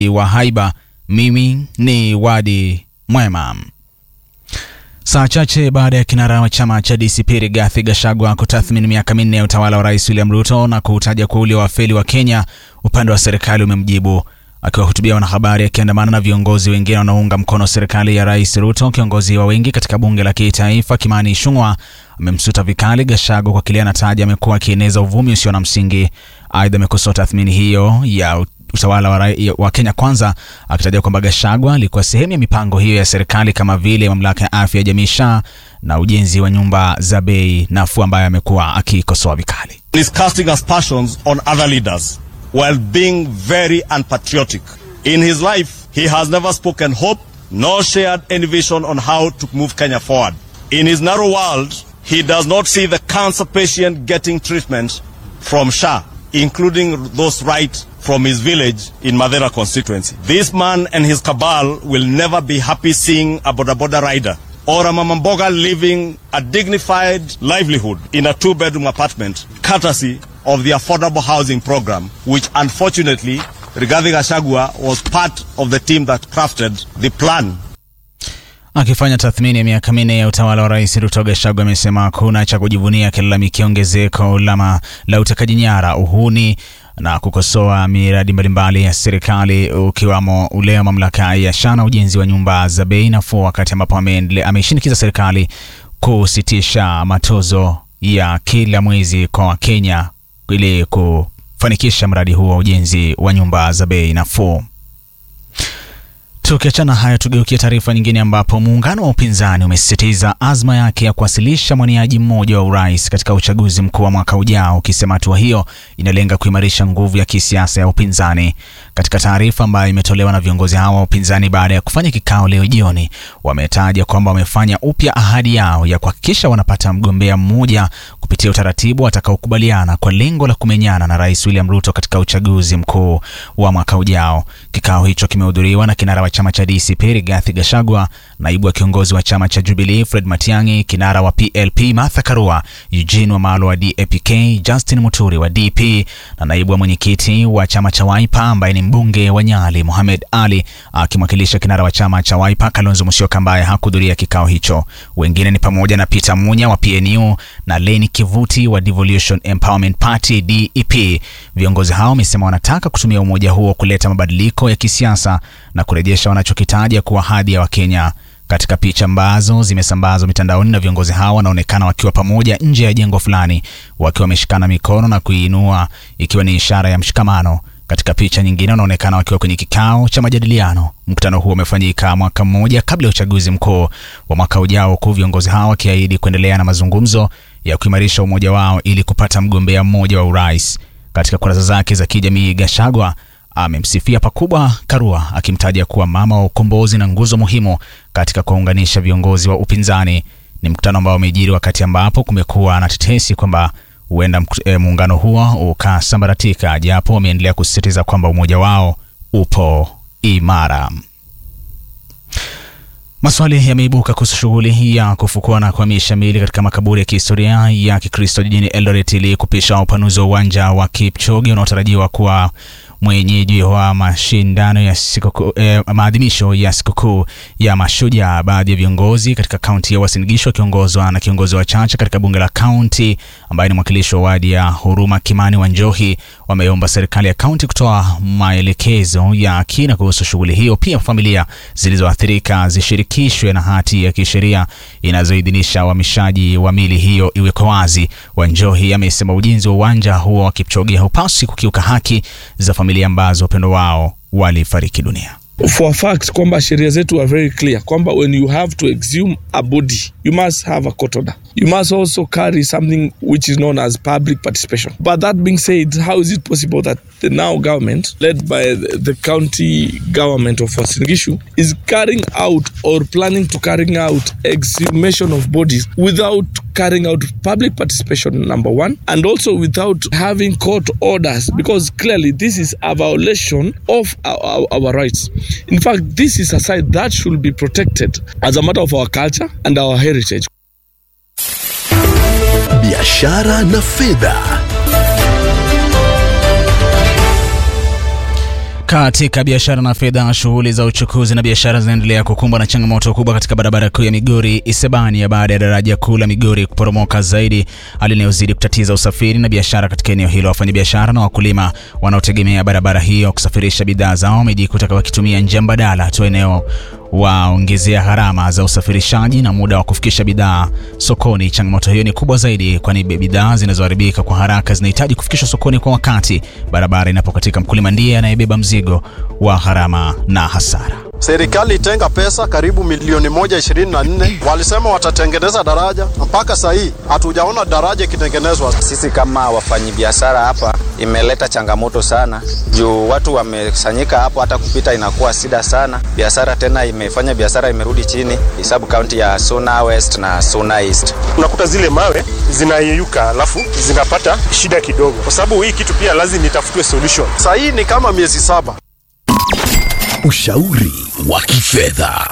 wa haiba. Mimi ni Wadi Mwema. Saa chache baada ya kinara wa chama cha DCP Rigathi Gachagua kutathmini miaka minne ya utawala wa Rais William Ruto na kuutaja kuwa ule wafeli wa Kenya, upande wa serikali umemjibu. Akiwahutubia wanahabari akiandamana na viongozi wengine wanaounga mkono serikali ya Rais Ruto, kiongozi wa wengi katika bunge la kitaifa Kimani Ichung'wah amemsuta vikali Gachagua kwa kile anataja amekuwa akieneza uvumi usio na msingi. Aidha, amekosoa tathmini hiyo ya utawala wa, wa Kenya Kwanza akitaja kwamba Gachagua alikuwa sehemu ya mipango hiyo ya serikali kama vile mamlaka ya afya ya jamii SHA na ujenzi wa nyumba za bei nafuu ambayo amekuwa akikosoa vikali. is casting aspersions on other leaders while being very unpatriotic. In his life, he has never spoken hope nor shared any vision on how to move Kenya forward. In his narrow world, he does not see the cancer patient getting treatment from SHA, including those right from his village in Madera constituency. This man and his cabal will never be happy seeing a boda boda rider or a mamamboga living a dignified livelihood in a two-bedroom apartment, courtesy of the affordable housing program, which unfortunately Rigathi Gachagua was part of the team that crafted the plan Akifanya tathmini ya miaka minne ya utawala wa Rais Ruto, Gachagua amesema hakuna cha kujivunia, akilalamikia ongezeko la utekaji nyara, uhuni na kukosoa miradi mbalimbali ya serikali ukiwamo ule wa mamlaka ya SHA na ujenzi wa nyumba za bei nafuu, wakati ambapo ameishinikiza serikali kusitisha matozo ya kila mwezi kwa Wakenya ili kufanikisha mradi huu wa ujenzi wa nyumba za bei nafuu. Tukiachana haya, tugeukia taarifa nyingine ambapo muungano wa upinzani umesisitiza azma yake ya kuwasilisha mwaniaji mmoja wa urais katika uchaguzi mkuu wa mwaka ujao, ukisema hatua hiyo inalenga kuimarisha nguvu ya kisiasa ya upinzani. Katika taarifa ambayo imetolewa na viongozi hao wa upinzani baada ya kufanya kikao leo jioni, wametaja kwamba wamefanya upya ahadi yao ya kuhakikisha wanapata mgombea mmoja kupitia utaratibu watakaokubaliana kwa lengo la kumenyana na Rais William Ruto katika uchaguzi mkuu wa mwaka ujao. Kikao hicho kimehudhuriwa na kinara wa chama cha DCP Rigathi Gachagua, naibu wa kiongozi wa chama cha Jubilee Fred Matiang'i, kinara wa PLP Martha Karua, Eugene Wamalwa wa DAP-K, Justin Muturi wa DP na naibu wa mwenyekiti wa chama cha Wiper ambaye ni mbunge wa Nyali Mohamed Ali akimwakilisha kinara wa chama cha Wiper Kalonzo Musyoka ambaye hakuhudhuria kikao hicho. Wengine ni pamoja na Peter Munya wa PNU na Leni Kivuti wa Devolution Empowerment Party DEP. Viongozi hao wamesema wanataka kutumia umoja huo kuleta mabadiliko ya kisiasa na kurejesha wanachokitaja kuwa hadhi ya Wakenya. Katika picha ambazo zimesambazwa mitandaoni na viongozi hao wanaonekana wakiwa pamoja nje ya jengo fulani wakiwa wameshikana mikono na kuiinua ikiwa ni ishara ya mshikamano. Katika picha nyingine wanaonekana wakiwa kwenye kikao cha majadiliano. Mkutano huo umefanyika mwaka mmoja kabla ya uchaguzi mkuu wa mwaka ujao, huku viongozi hao wakiahidi kuendelea na mazungumzo ya kuimarisha umoja wao ili kupata mgombea mmoja wa urais. Katika kurasa zake za kijamii, Gachagua amemsifia pakubwa Karua akimtaja kuwa mama wa ukombozi na nguzo muhimu katika kuwaunganisha viongozi wa upinzani. Ni mkutano ambao umejiri wakati ambapo kumekuwa na tetesi kwamba huenda e, muungano huo ukasambaratika, japo wameendelea kusisitiza kwamba umoja wao upo imara. Maswali yameibuka kuhusu shughuli ya kufukua na kuhamisha miili katika makaburi ya kihistoria ya Kikristo jijini Eldoret ili kupisha upanuzi wa uwanja wa Kipchoge unaotarajiwa kuwa mwenyeji wa mashindano ya sikukuu eh, maadhimisho ya sikukuu ya Mashujaa. Baadhi ya viongozi katika kaunti ya Uasin Gishu wakiongozwa na kiongozi wa chache katika bunge la kaunti ambaye ni mwakilishi wa wadi ya Huruma Kimani wa Njohi wameomba serikali ya kaunti kutoa maelekezo ya kina kuhusu shughuli hiyo. Pia familia zilizoathirika zishirikishwe na hati ya kisheria inazoidhinisha uhamishaji wa mili hiyo iwekwe wazi. Wanjohi amesema ujenzi wa uwanja huo wa Kipchoge haupaswi kukiuka haki za familia ambazo wapendo wao walifariki dunia. for a fact kwamba sheria zetu are very clear kwamba when you have to exhume a body you must have a court order you must also carry something which is known as public participation but that being said how is it possible that the now government led by the, the county government of Uasin Gishu is carrying out or planning to carrying out exhumation of bodies without carrying out public participation number one and also without having court orders because clearly this is a violation of our, our, our rights in fact this is a site that should be protected as a matter of our culture and our heritage biashara na fedha Katika biashara na fedha, shughuli za uchukuzi na biashara zinaendelea kukumbwa na changamoto kubwa katika barabara kuu ya Migori Isebania baada ya daraja kuu la Migori kuporomoka zaidi, hali inayozidi kutatiza usafiri na biashara katika eneo hilo. Wafanyabiashara na wakulima wanaotegemea barabara hiyo kusafirisha bidhaa zao wamejikuta wakitumia njia mbadala tu eneo waongezea gharama za usafirishaji na muda wa kufikisha bidhaa sokoni. Changamoto hiyo ni kubwa zaidi, kwani bidhaa zinazoharibika kwa haraka zinahitaji kufikishwa sokoni kwa wakati. Barabara inapokatika, mkulima ndiye anayebeba mzigo wa gharama na hasara. Serikali itenga pesa karibu milioni moja ishirini na nne walisema watatengeneza daraja, mpaka saa hii hatujaona daraja ikitengenezwa. Sisi kama wafanyabiashara hapa imeleta changamoto sana, juu watu wamekusanyika hapo, hata kupita inakuwa shida sana. Biashara tena imefanya biashara imerudi chini, hesabu kaunti ya Suna West na Suna East. Unakuta zile mawe zinayeyuka, alafu zinapata shida kidogo, kwa sababu hii kitu pia lazima itafutwe solution. Saa hii ni kama miezi saba. Ushauri wa kifedha.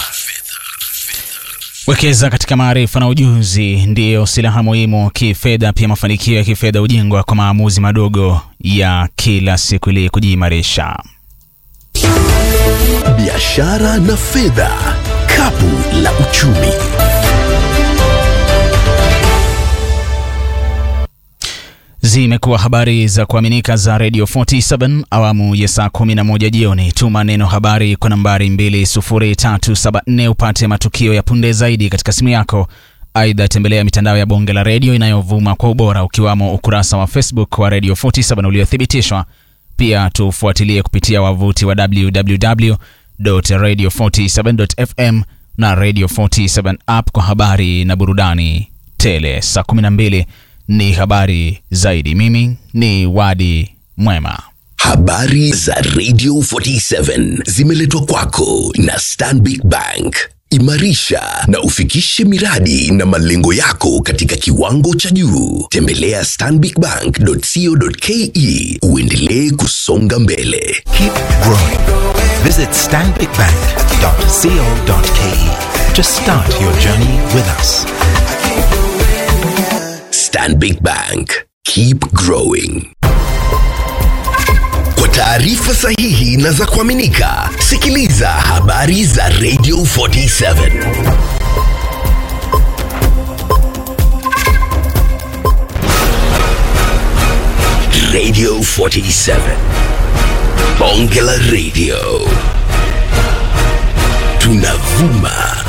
Wekeza katika maarifa na ujuzi ndiyo silaha muhimu kifedha. Pia mafanikio ya kifedha hujengwa kwa maamuzi madogo ya kila siku ili kujiimarisha. Biashara na fedha, kapu la uchumi. Zimekuwa habari za kuaminika za Radio 47 awamu ya saa 11 jioni. Tuma neno habari kwa nambari 20374 upate matukio ya punde zaidi katika simu yako. Aidha, tembelea mitandao ya bonge la redio inayovuma kwa ubora ukiwamo ukurasa wa Facebook wa Radio 47 uliothibitishwa. Pia tufuatilie kupitia wavuti wa www.radio47.fm na Radio 47 app kwa habari na burudani tele. Saa 12 ni habari zaidi. Mimi ni Wadi Mwema. Habari za Radio 47 zimeletwa kwako na Stanbic Bank. Imarisha na ufikishe miradi na malengo yako katika kiwango cha juu. Tembelea stanbicbank.co.ke uendelee kusonga mbele. Keep growing. Visit stanbicbank.co.ke to start your journey with us. Stanbic Bank. Keep growing. Kwa taarifa sahihi na za kuaminika, sikiliza habari za Radio 47. Radio 47. Bonge la Radio. Tunavuma